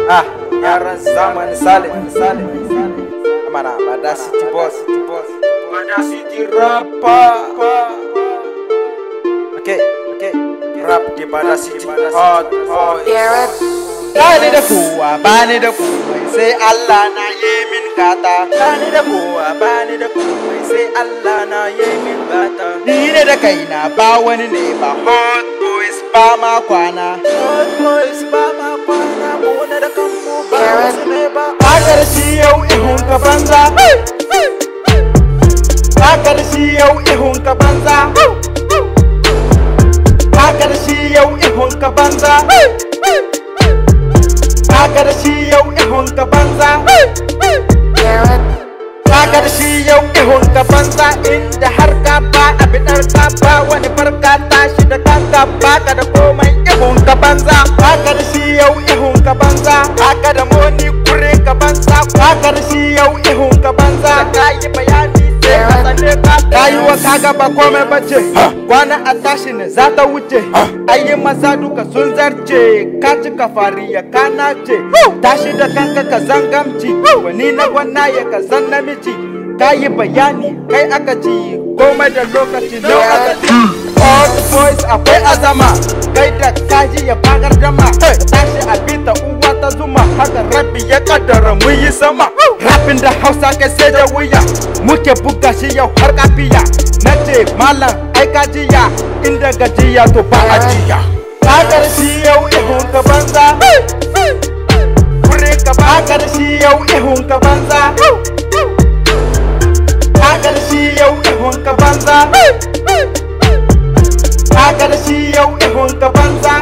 Ah, yaran zaman Salim, Salim, Mana, Bada City Boss, City Boss, Bada City Rapper. Okay, okay, rap di Bada City, Hot Boys. Bani da kowa, bani da komai sai Allah na yi min gata. Bani da kowa, bani da komai sai Allah na yi min gata. Ni ne da kaina ba wani ne ba. Hot boys ba ma kwana. Hot boys ba ma kwana. Mu ne da kanmu ba wasu ne ba. Bakar shi yau ihun ka banza. Bakar shi yau ihun ka banza. Bakar shi yau ihun ka banza. Kaga da shi yau ihun ka banza Kaga da shi yau ihun ka banza Inda har ka ba abidar ka ba wani farka tashi da kanka baka da komai ihun ka banza Kaga da shi yau ihun ka banza Kaga da moni kure ka banza Kaga da shi yau ihun ka banza Ka yi bayani sai ka tsane ka Rayuwa kaga ba komai bace Kwana a tashi ne za ta wuce Ayi maza duka sun zarce Ka cika fariya ka nace Tashi da kanka ka zangamci Wani na gwana ya ka zan namiji Ka yi bayani kai aka ci Komai da lokaci no aka ci All the boys akwai azama Kai da kaji ya bagar dama Ka tashi a bita uwa ta zuma Haka rabi ya kaddara mun yi sama Rapin da hausa kai sai da wuya Muke buga shi yau har kafiya Na ce malam ai gajiya Inda gajiya to ba a jiya Kakar shi yau ihun ka banza Kure ka bakar shi yau ihun ka banza Kakar shi yau ihun ka banza Kakar shi yau ihun ka banza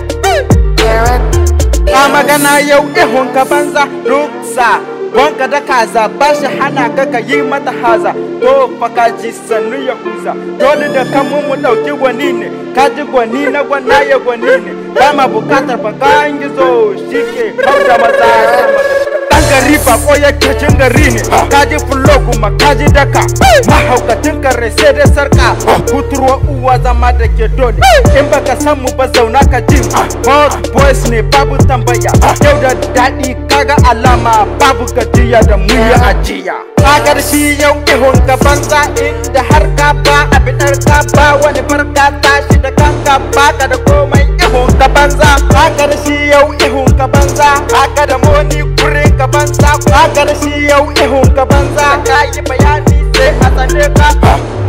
Ka magana yau ihun ka banza Ruksa Wanka da kaza ba shi hana ka ka yi mata haza To fa ka ji sannu ya kusa Dole da kanmu mu ɗauki gwani ne Ka ji gwani na gwana ya gwani ne Ba ma bukatar fa kan gizo shi ke kau da maza Dan gari ba ko yake cin gari ne Ka ji fulo kuma ka ji daka Mahaukatin kare sai dai sarka Kuturwa uwa zama da ke dole In baka san mu ba zauna ka ji Hot boys ne babu tambaya Yau da daɗi kaga alama babu gajiya da mu yi ajiya Kagar shi yau ihun ka banza inda har ka ba abidar ka ba wani farka tashi da kanka baka da komai ihun ka banza Kagar shi yau ihun ka banza Haka da moni kure ka banza Kagar shi yau ihun ka banza Ka yi bayani sai a tsane ka